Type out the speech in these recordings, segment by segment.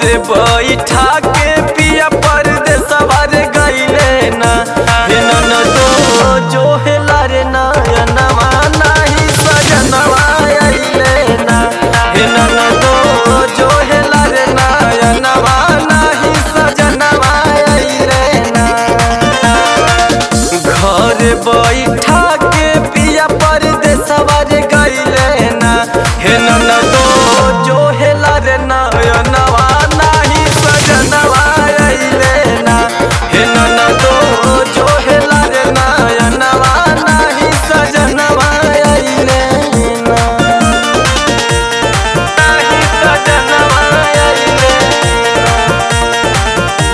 बैठा के पिया परदेसवा रे गइले ना हे ननदो जो हेला रे नयनवा नाही सजनवा अइले ना हे ननदो जो हेला रे नयनवा नाही सजनवा अइले ना घर बैठा के पिया परदेसवा रे गइले ना हे ननदो जो हेला रे नयनवा नाही सजनवा अइले ना हे ननदो जो हेला रे नयनवा नाही सजनवा अइले ना नाही सजनवा अइले ना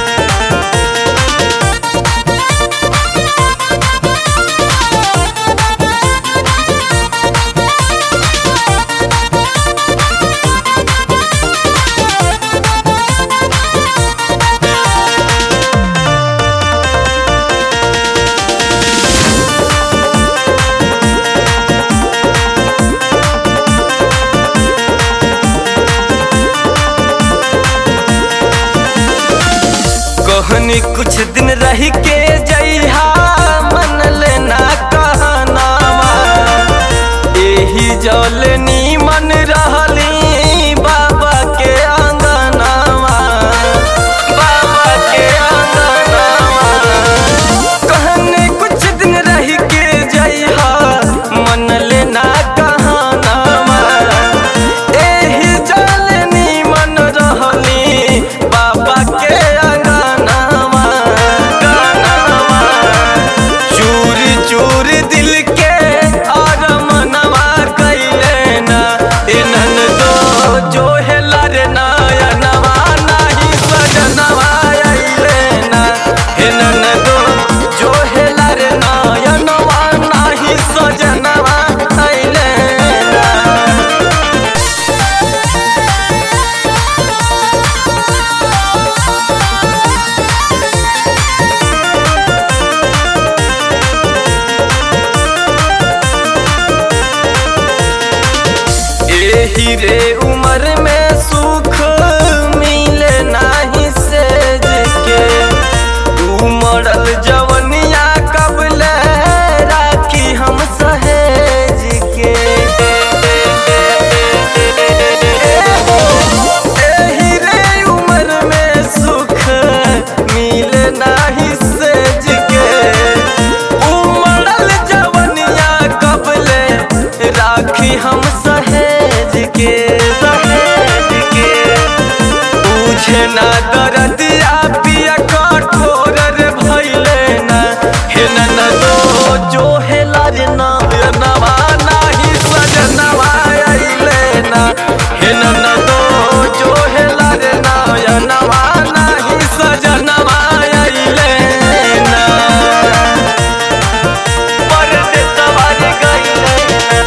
कहनी कुछ दिन रह के जइहा मन लेना कहनावा एही जल नीमन रहली बाबा के अंगनावा बाबा के अंगनावा कहनी कुछ दिन रह के जइहा मन लेना कहनावा एही जल नीमन रहली बाबा के अंगनावा गानावा चूर चूर दिल के और मनवा कैले ना ए ननदो जो हेला रे नयनवा नाही सजनवा अइले ना हे ननदो जो हेला रे नयनवा नाही सजनवा अइले ना एही रे उम्र में सुख मिले नाही सेज के उमड़ल जवनिया कबले राखी हम सहेज के एही रे उम्र में सुख मिले नाही सेज के उमड़ल जवनिया कबले राखी हम सहेज के सहेज के पूछे ना दरदिया पिया कठोर रे भइले ना हे ननदो जो हेला रे नयनवा नाही सजनवा अइले ना हे ननदो जो हेला रे नयनवा नाही सजनवा अइले ना परदेसवा रे गइले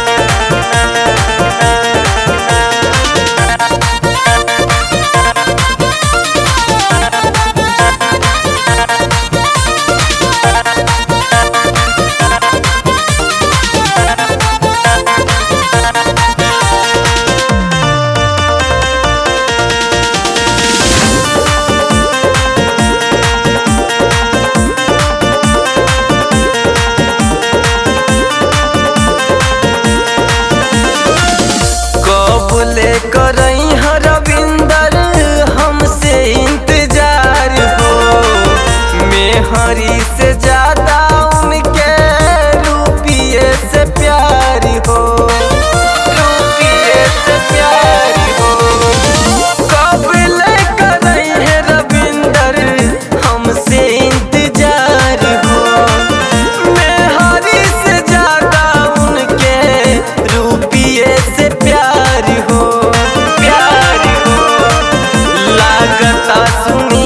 कब ले करई रविंदर हमसे इंतजार हो मेहरी से ज्यादा उनके रुपये से प्यार हो रुपये से प्यार हो कब ले करई है रविंदर हमसे इंतजार हो मेहरी से ज्यादा उनके रुपये से प्यार हो प्यार हो लागता सुनी